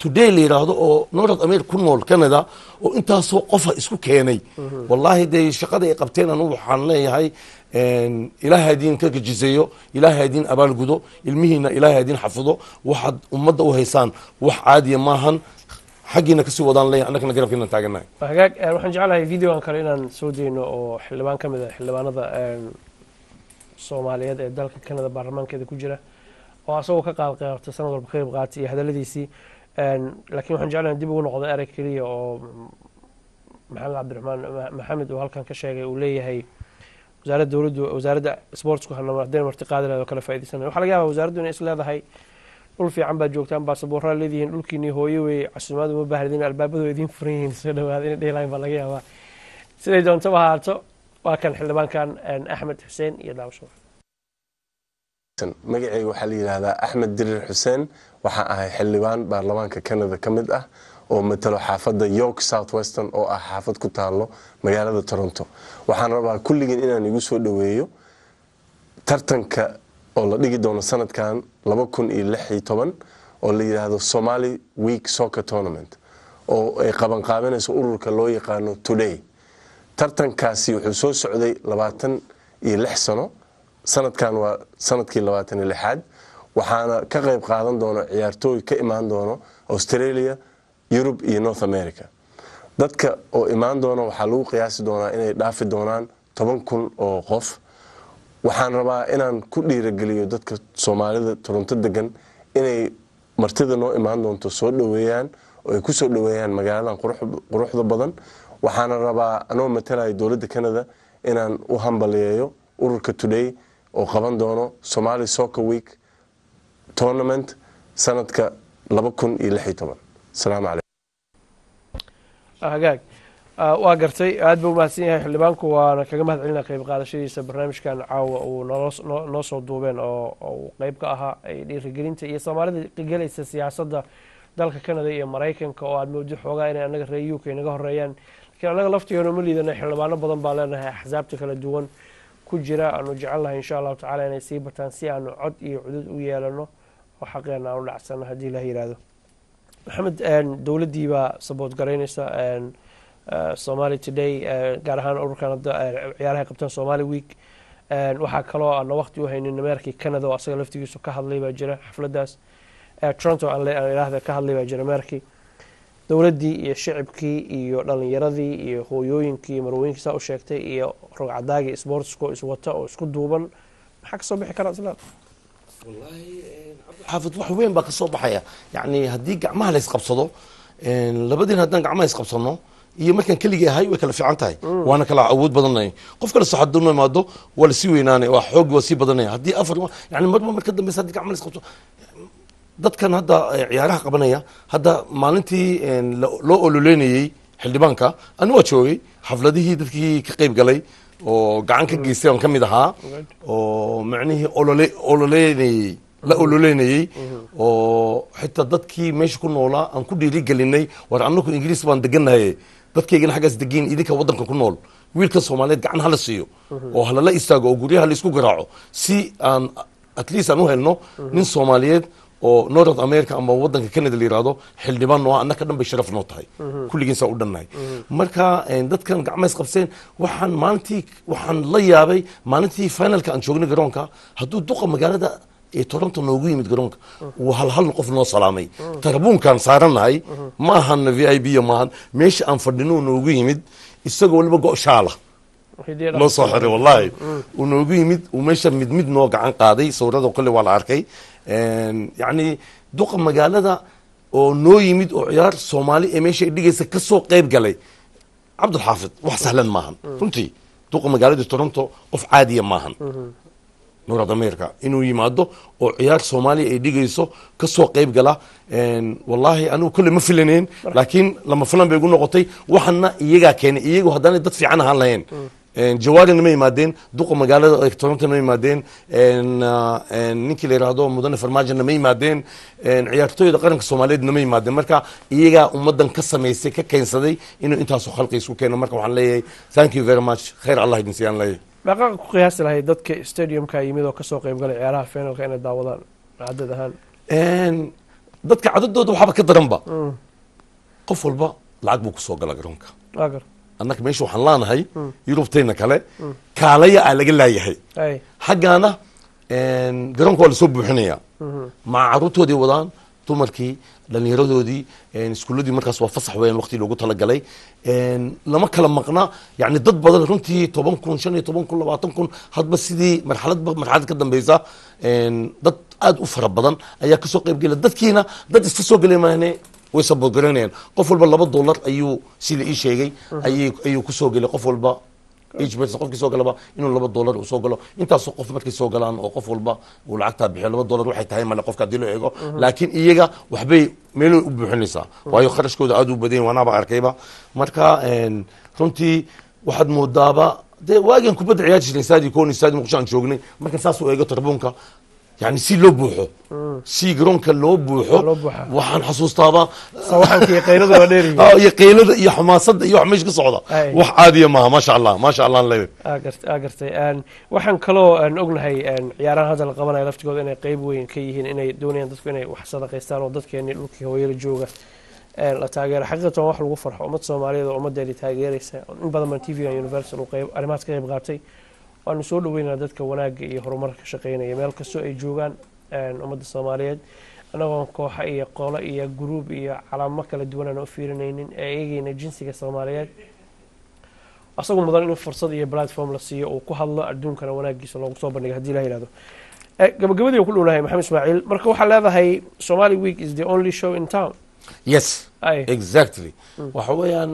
today la yidhaahdo oo north america ku nool canada oo intaasoo qofa isku keenay wallaahi dee shaqada ay qabteen anu waxaan leeyahay een, ilaahay hadiin ka gajiseeyo ilaahay hadiin abaalgudo ilmihiina ilaahay hadiin xafido waxaad ummadda u haysaan wax caadiya maahan xaggiina kasii wadaan leeyahay annagana garabkiina taaganahay hagaag eh, waxaan jeclahay videogan kale inaan soo dayno oo xildhibaan ka mid a xildhibaanada een, soomaaliyeed ee dalka canada baarlamaankeeda ku jira oo asagoo ka qaad qaybta sanad walba ka qayb qaatay iyo hadaladiisii een, laakiin waxaan jeclahay dib ugu noqdo erey keliya oo maxamed cabdiraxmaan Ma- maxamed uu halkan ka sheegay uu leeyahay wasaaradda dowladdu wasaaradda sportsku hanama haddayna marti qaadi lahayd oo kala faa'iidaysanay waxaa laga yaabaa wasaaraddu inay is leedahay dhul fiican baad joogtaan baasaboorraa leedihiin dhulkiinii hooyo wey casuumaadu ma baahdin albaabadu idiin furan yihiin soo dhawaada inay dhehi lahayn baa laga yaabaa siday doontaba ahaato waa kan xildhibaankan een, axmed xuseen iyo daawasho magacayga waxaa la yidhaahdaa axmed dirir xuseen waxaan ahay xildhibaan baarlamaanka canada ka mid ah oo matalo xaafadda york south western oo ah xaafad ku taalo magaalada toronto waxaan rabaa kulligeen inaan igu soo dhoweeyo tartanka oo la dhigi doono sanadkan laba kun iyo lix iyo toban oo la yidhaahdo somali week soccer tournament oo ay qabanqaabinayso ururka loo yaqaano today tartankaasi wuxuu soo socday labaatan iyo lix sano sanadkan waa sanadkii labaatan iyo lixaad waxaana ka qayb qaadan doona ciyaartooy ka imaan doono australia yurub iyo north america dadka oo imaan doona waxaa lagu qiyaasi doonaa inay dhaafi doonaan toban kun oo qof waxaan rabaa inaan ku dhiirageliyo dadka soomaalida toronto degan inay martida noo imaan doonto soo dhoweeyaan oo ay ku soo dhoweeyaan magaaladan qurux- quruxda badan waxaana rabaa anoo matalaya dowladda canada inaan u hambaliyeeyo ururka today oo qaban doono somali soccer week tournament sanadka laba kun iyo lix iyo toban asalaamu calaykum hagaag Ah, waa gartay aad buu umahadsan yahay xildhibaanku waana kaga mahad celinaa qayb qaadashadiisa barnaamijkan caawa uu nolo- noo noo soo duubeen oo oo uu qayb ka ahaa ay dhiirigelinta iyo soomaalida gelaysa siyaasadda dalka canada iyo maraykanka oo aad moodi xoogaa inay annaga reer uk naga horeeyaan laakiin annaga laftigeenu ma liidana xildhibaano badan baa leenahay axsaabta kala duwan ku jira aanu jecelnahay insha allahu tacaala inay sii bataan si aanu cod iyo cudud u yeelano oo xaqeena aanu dhacsano haddii ilaah yihahdo maxamed een, dowladdii baa saboot garaynaysa een, eh, somali today eh, gaar ahaan ururkan hadda eh, ciyaaraha qabtaan somali week een, waxaa kaloo aana waqti u haynin ameerkii canada oo asaga laftigiisu ka hadlay baa jira xafladdaas Eh, toronto aan le- aan idhaahda ka hadlay baa jira ameerkii dowladdii iyo shicibkii iyo dhalinyaradii iyo hooyooyinkii iyo marwooyinkii saa u sheegtay iyo rogcadaagii sportsko iswata oo isku duuban maxaa kasoo bixi karaa isla xaafid wax weyn baa ka soo baxaya yacni haddii gacmaha la isqabsado een, labadiin haddaan gacmaha isqabsano iyo markaan keligii ahay way kala fiican tahay waana kala awood badanay qof kale soo hadduu imaado waa lasii weynaanay waa xoog waa sii badanaya haddii afar yani marba marka dambeysa haddii gacmaha la isqabsado dadkan hadda eh, ciyaaraha qabanaya hadda maalintii een, lo- loo ololeynayey xildhibaanka ani waa joogay xafladihii dadkii ka qayb galay oo gacan ka geystay aan ka mid ahaa oo macnihii olole ololeynayey la ololeynayey oo xitaa dadkii meesha ku noolaa aan ku dhiirigelinay war annagu ingiriis baan degannahay dadkaygana xaggaas degiin idinka waddanka ku nool wiilka soomaaliyeed gacan hala siiyo oo halala istaago oo guryaha la isku garaaco si aan at least aan u helno nin soomaaliyeed oo north america ama wadanka canada la yirahdo xildhibaan noo ah, annaka dhan bay sharaf noo tahay kulligiin saa u dhannahay marka een, dadkan gacmays qabseen waxaan maalintii waxaan la yaabay maalintii finalka aan joognay garoonka hadduu duqa magaalada ee toronto noogu yimid garoonka uu hal hal qof noo salaamay tarabuunkaan saaranahay ma ahan v i b maahan meesha aan fadhino noogu yimid isagoo waliba go' shaala noo soo xiray wallahi uu noogu yimid uu meesha mid mid noo gacan qaaday sawirada kole waa la arkay Een, yacni duqa magaalada oo noo yimid oo ciyaar soomaali ee meesha ay dhigaysa ka soo qayb galay cabdulxaafid wax sahlan maahan runtii duqa magaalada toronto qof caadiya maahan north america inuu yimaado oo ciyaar soomaaliya ay dhigayso ka soo qayb gala Een, wallaahi anigu kolle ma filaneen laakiin lama filan bay igu noqotay waxana iyagaa keenay iyagu haddaanay dad fiican ahaan lahayn Een, jawaarina ma yimaadeen duqa magaalada ee toronto ma yimaadeen Een, ah, een, ninkii la yidhaahdo mudane farmaajona ma yimaadeen Een, ciyaartooyda qaranka soomaaliyeedna ma yimaadeen marka iyagaa ummadan ka samaysay ka keensaday inuu intaasu khalqi isku keeno marka waxaan leeyahay thank you very much khayr allah idin siiyaan leeyahay meeqa ku qiyaasi lahayd dadka stadiumka yimid oo kasoo qayb galay ciyaaraha finalka inay daawadaan cadad ahaan Een, dadka cadadooda waxaaba ka daranba qof walba lacag buu kusoo gala garoonka waa gar annaga meesha waxaan laanahay yurubtayna kale kaalaya aa laga laayahay ay xaggaana garoonka waa lasoo buuxinaya maca caruurtoodii wadaan dumarkii dhallinyaradoodii iskuuladii markaas waa fasax weeyaan waqti loogu talagalay lama kala maqna yani dad badan runtii toban kun shan iyo toban kun labaatan kun hadba sidii marxaladba marxalad ka dambeysa dad aad u fara badan ayaa kasoo qayb gela dadkiina dad iska soo gelay maahne way sabogaranayaan qof walba laba dollar ayuu si la ii sheegay ayay ayuu kusoo gelay qof walba each person qofkii soo galaba inuu laba dollar uu soo galo intaasoo qof markay soo galaan oo qof walba uu lacagtaa bixiyo laba dollar waxay tahay male qofka haddii loo eego laakiin iyaga waxbay meelo u buuxinaysaa waayo kharashkooda aad u badan yahay waanaaba arkayba marka runtii waxaad moodaaba dee waagaan kubadda ciyaar jirnay saadi kooni saadi muqdisho aan joognay marka saas u eego tarbuunka yani si loo buuxo si garoonka loo buuxo loo buuxa. waxaan xasuustaaba sawaxanka iyo qaylada waa dheeriyi ah, iyo qaylada iyo xamaasadda iyo wax meesha ka socda Ay. wax caadiya maaha maasha allah maasha allah aan leeyahay aa gart- aa gartay Een, waxaan kaloo aan ognahay een, ciyaarahan hadda la qabanayo laftigooda inay qeyb weyn ka yihiin inay doonayaan dadku inay wax sadaqaystaan oo dadkeenii dhulkii hooyada jooga een, la taageero xaqiiqatan waa wax lagu farxo ummad soomaaliyeed oo ummaddeedii taageeraysa in badan baan tv universal uu qeyb arrimahaas ka qeyb qaatay waanu soo dhaweynaa dadka wanaagga iyo horumarka ka shaqeynaya meel kastoo ay joogaan een, ummadda soomaaliyeed anagoo kooxa iyo qolo iyo gruub iyo calaamo kala duwan aan u fiirinaynin ee eegayna jinsiga soomaaliyeed asagu mudan in fursad iyo platform la siiyo uu ku hadlo adduunkana wanaagiisa loogu soo bandhiga hadii la yihahdo Eh, gabagabadii aan ku dhownahay maxamed ismaaciil marka waxaa leedahay somali week is the only show in town yes ay exactly waxa weeyaan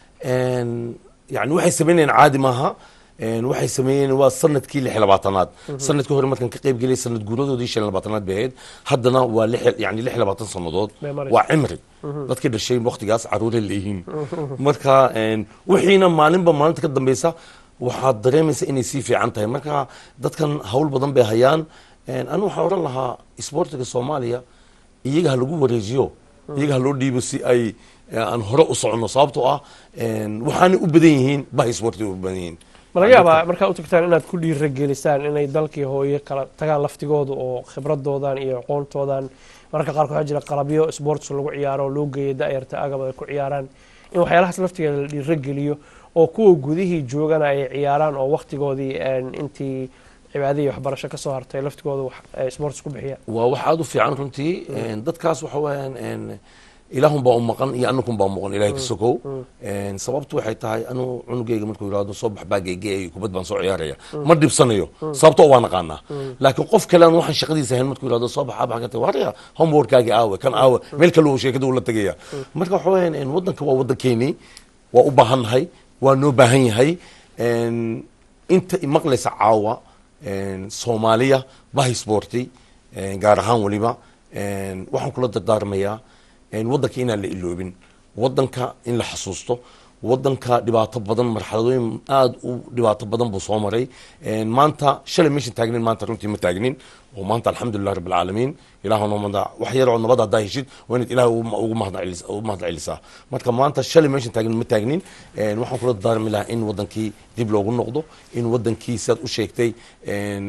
yani waxay sameynayaan caadi maaha En waxay sameeyeen waa sanadkii lix iyo labaatanaad sanadkii hore markaan ka qayb geliyay sanad guuradoodii shan iyo labaatanaad bay ahayd haddana waa lix yani lix iyo labaatan sannadood Bay maraysaa. waa cimri dadkii dhashay waqtigaas caruuray leeyihiin marka en, wixiina maalinba maalinta ka dambeysa waxaad dareemaysa inay sii fiican tahay marka dadkan hawl badan bay hayaan En, anigu waxaan oran lahaa isboortiga soomaaliya iyaga ha lagu wareejiyo iyaga ha loo dhiibo si ay eh, aan hore u soconno sababtoo ah en, waxaanay u badan yihiin baha isboortiga u badan yihiin ma laga yaabaa markaa u tagtaan inaad ku dhiiragelisaan inay dalkii hooye kala tagaan laftigooda oo khibradoodan iyo aqoontoodan mararka qaarkood waxaa jira qalabyo sports lagu ciyaaro oo loo geeya da-yarta agab ay ku ciyaaraan in waxyaalahaas laftigeeda la dhiirageliyo oo kuwa gudihii joogana ay ciyaaraan oo waktigoodii en, intii cibaadihii waxbarasho ka soo hartay laftigooda wax ay sports ku bixiyaan waa wax aada u fiican runtii En, dadkaas waxa weeyaan en, ilaahun baa u maqan iyo anakun baa u maqan ilahay ka sokow En, sababtu waxay tahay anu cunugeyga markuu yidhahdo soo bax baageygeey kubad baan soo ciyaaraya ma dhibsanayo sababtoo waa naqaanaa laakiin qof kale aan waxaan shaqadiisa ahayn markuu yidhahdo soo bax abax ka tagay waraya homeworkgaagi aawe kan aawe meel kale uu sheekada uu la tegaya marka waxa weeyaan en, waddanka waa waddankeenii waa u baahannahay waa noo baahan yahay En, inta imaqlaysa caawa en, soomaaliya bahi sporti en, gaar ahaan weliba en, waxaan kula dardaarmayaa en, waddanka inaan la iloobin waddanka in la xasuusto waddanka dhibaato badan marxaladooyin aada u dhibaato badan buu soo maray En, maanta shalay meeshan taagnin maanta runtii ma taagnin oo maanta alxamdulilah rabbi alcaalamiin ilaah noo mada wax yar oo nabad haddaa heshid waa inaad ilaah ugu- ugu mahad celis- ugu mahad celisaa marka maanta shalay meeshan taagnin ma taagnin En, waxaan kula dardaarmi lahaa in waddankii dib loogu noqdo in waddankii sidaad u sheegtay en,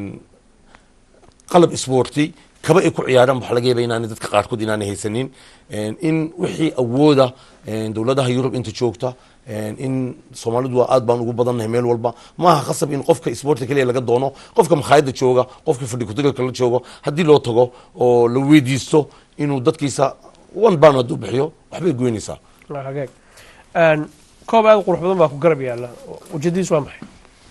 qalab isboorti kaba ay ku ciyaaraan waxaa laga yaaba inaanay dadka qaarkood inaanay haysanin En, in wixii awooda en, dowladaha yurub inta joogta en, in soomaalidu waa aad baan ugu badannahay meel walba maaha khasab in qofka isboorti kaliya laga doono qofka makhaayadda jooga qofka fadhi kutirka la joogo haddii loo tago oo la weydiisto inuu dadkiisa one ban hadduu bixiyo waxbay goynaysaa Waa hagaag En, koob aad u qurux badan baa ku garab yaalla ujeedadiis waa maxay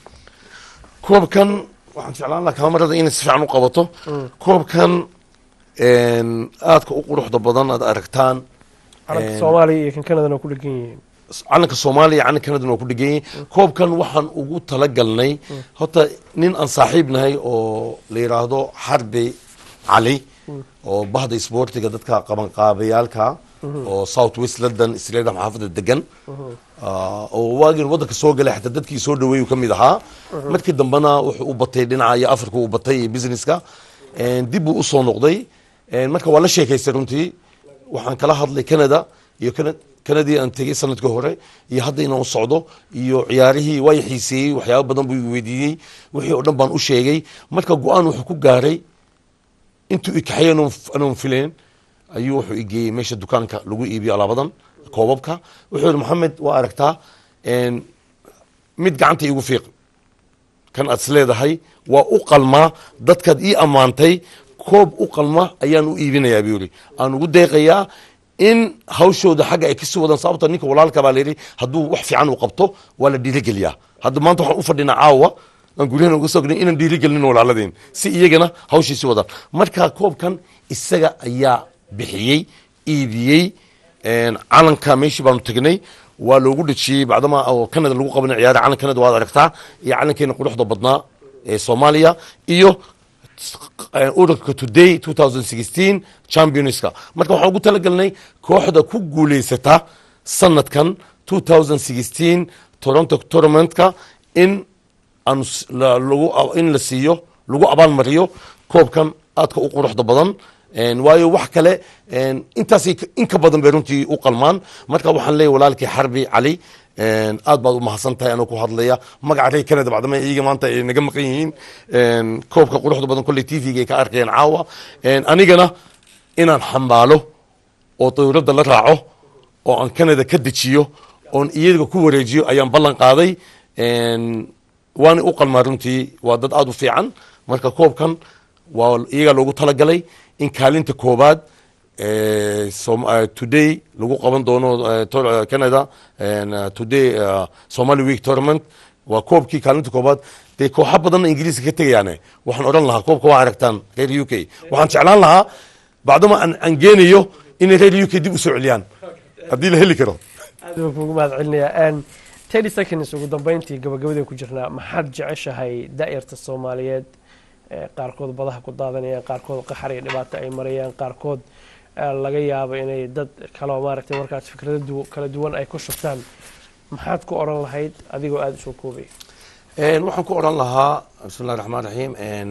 koobkan waxaan jeclaan lahaa kaamarada inay si fiican u qabato koobkan en, aadka u quruxda badan aad aragtaan calanka En, soomaaliya iyo kan kanadana ku dhegan yihiin calanka soomaaliya calanka kanadana waa ku dhegan yihin koobkan waxaan ugu talagalnay horta nin aan saaxiib nahay oo la yidhaahdo xarbi cali oo bahda isboortiga dadka qabanqaabayaalka oo south west london stadium xaafadda degan Ah, oo waagin waddanka soo galay xataa dadkii soo dhaweeyuu ka mid ahaa markii dambena wuxuu u batay dhinaca iyo africa u batay iyo businesska En, dib buu usoo noqday En, marka waa la sheekaystay runtii waxaan kala hadlay canada iyo Cana- canadii aan tegey sanadkii hore iyo hadda inaan u socdo iyo ciyaarihii waa i xiiseeyey waxyaaba badan buu i weydiiyey wixii oo dhan baan u sheegay marka go-aan wuxuu ku gaaray intuu ikaxay anoon filayn ayuu wuxuu igeeyey meesha dukaanka lagu iibiyo alaabadan koobabka wuxuu yihi maxamed waa aragtaa een, mid gacanta iigu fiiq kan aad is leedahay waa u qalmaa dadkaad ii ammaantay koob u qalma ayaan u iibinayaa buu yidhi aan ugu deeqayaa in hawshooda xagga ay kasii wadaan sababta ninka walaalka baa layidhi hadduu wax fiican uu qabto waa la dhiirigeliyaa hadda maanta waxaan u fadhinaa caawa aan guryahana uga soo gelin inaan dhiirigelin walaaladeen si iyagana hawshiisi wadaan marka koobkan isaga ayaa bixiyey iibiyey een, calanka meeshii baanu tegnay waa loogu dhejiyey bacdama oo canada lagu qabanay ciyaara calan canada waad aragtaa iyo calankeena quruxda badnaa ee soomaaliya iyo eh, ururka today 2016 championska marka waxaan ugu talagalnay kooxda ku guuleysata sanadkan 2016 toronto tournamentka in aan s- la- lagu in la siiyo lagu abaalmariyo koobkan aadka u quruxda badan een, waayo wax kale een, intaasay ka- in ka badan bay runtii u qalmaan marka waxaan leeyahay walaalkii xarbi cali een, aad baad u mahadsan tahay anoo ku hadlaya magaca reer canada bacdama iyaga maanta ay naga maqan yihiin een, koobka quruxda badan kolley tvga ay ka arkayeen caawa een, anigana inaan xambaalo oo dawladda la raaco oo aan canada ka dejiyo oon iyaga ku wareejiyo ayaan ballan qaaday een, waana u qalmaa runtii waa dad aada u fiican marka koobkan waa iyagaa loogu talagalay in kaalinta koobaad eh, Som- eh, today lagu qaban doono eh, tor- eh, canada en, eh, today eh, somali week tournament waa koobkii kaalinta koobaad dee kooxa badanna ingiriiska ka tegayaane waxaan odhan lahaa koobka waa aragtaan reer u k waxaan jeclaan lahaa bacdama aan aan geenayo inay reer u k dib u soo celiyaan haddii la heli karo aad baan kuugu mahad celinayaa thirty seconds ugu dambeyntii gabagabadeen ku jirnaa maxaad jeceshahay daa'irta soomaaliyeed ee qaarkood badaha ku daadanayaan qaarkood qaxar iyo dhibaato ay marayaan qaarkood eh, laga yaabo inay dad kaleo maaragtay markaas fikrado du- kala duwan ay ku shubtaan maxaad ku odhan lahayd adigoo aada usoo koobay Een, waxaan ku odhan lahaa bismillahi raxmaan raxiim een,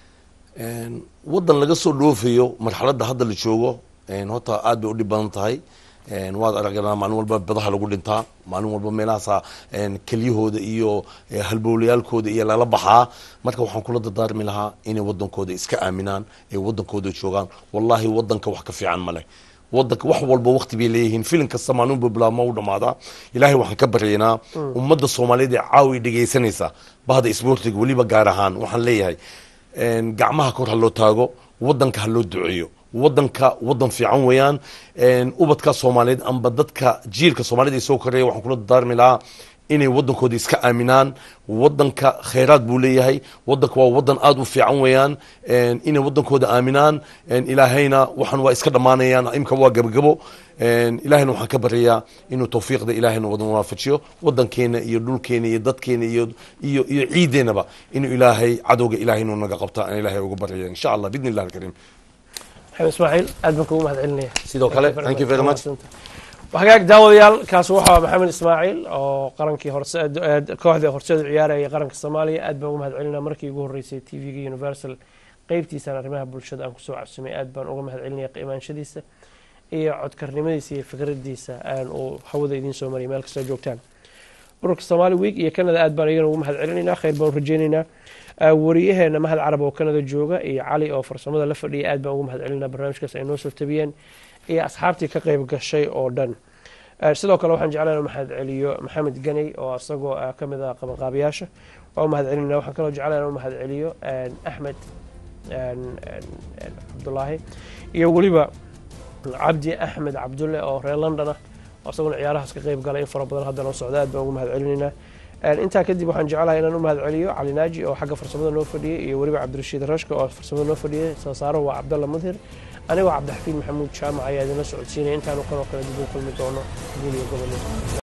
een, waddan laga soo dhoofayo marxaladda hadda la joogo een, horta aad bay u dhib badan tahay een, waad aragnaa maalin walba badaha lagu dhintaa maalin walba meelahaasa een, kelyahooda iyo eh, halbowlayaalkooda iyo lala baxaa marka waxaan kula dardaarmi lahaa inay waddankooda iska aaminaan ee waddankooda joogaan wallahi waddanka wax ka fiican ma leh wadanka wax walba waqti bay leeyihiin filin kasta maalin bilaab ma u dhamaadaa ilaahay waxaan ka baryaynaa ummadda soomaaliyeed ee caawi dhegaysanaysa bahda isboortiga weliba gaar ahaan waxaan leeyahay een, gacmaha kor ha loo taago wadanka ha loo duceeyo wadanka wadan fiican weeyaan een, ubadka soomaaliyeed amba dadka jiilka soomaaliyed ee soo koreeya waxaan kula dardaarmi lahaa inay wadankooda iska aaminaan wadanka khayraad buu leeyahay wadanka waa wadan aada u fiican weeyaan een, inay wadankooda aaminaan een, ilaahayna waxaan waa iska dhammaanayaan imka waa gabagabo een, ilaahayna waxaan ka baryayaa inuu tawfiiqda ilaahayna wadan waafajiyo wadankeena iyo dhulkeena iyo dadkeena iyo iyo iyo ciideennaba inuu ilaahay cadowga ilaahay inuu naga qabta aan ilaahay uga baryaya insha allah bidni illah alkariim maxamed ismaaciil aad baan kuugu mahad celinaya sidoo kale thank you very much hagaag daawadayaal kaas waxaa maxamed ismaaciil oo qarankii horse ee kooxda horseeda ciyaaraya qaranka soomaaliya aad baan ugu mahad celinaa markii ugu horreysay t v-ga universal qeybtiisaan arrimaha bulshada aan kusoo cabsumay aad baan uga mahad celinaya qiimaanshadiisa iyo codkarnimadiisa iyo fikradiisa aan uu hawada idiin soo mariyay meel kastoo joogtaan ururka somali week iyo canada aad baan iyagana ugu mahad celinaynaa khayr baan u rajeynaynaa Ah, wariyaheena mahad carab oo canada jooga iyo cali oo farsamada la fadhiya aad baan ugu mahad celinaa barnaamijkaas ay noo soo tabiyeen iyo asxaabtii ka qayb gashay oo dhan Ah, sidoo kale waxaan jeclaan mahad celiyo maxamed ganey oo isagoo ah ka mid ah qabanqaabiyaasha waa u mahad celinaa waxaan kaloo jeclaan mahad celiyo ah, axmed ah, ah, cabdulaahi iyo weliba cabdi axmed cabdulle oo reer london ah oo isaguna ciyaarahaas ka qayb galay in fara badan hadda noo socda aad baan ugu mahad celinaynaa Een, intaa kadib waxaan jeclahay inaan u mahad celiyo cali naaji oo xagga farsamada noo fadhiyey iyo weliba cabdirashiid rashka oo farsamada noo fadhiyey soo saaro waa cabdalla mudhir anigoo cabdixafiid maxamuud jaamac ayaa idinla socodsiinaya intaanu kanoo kale dib u kulmi doono guul iyo gobol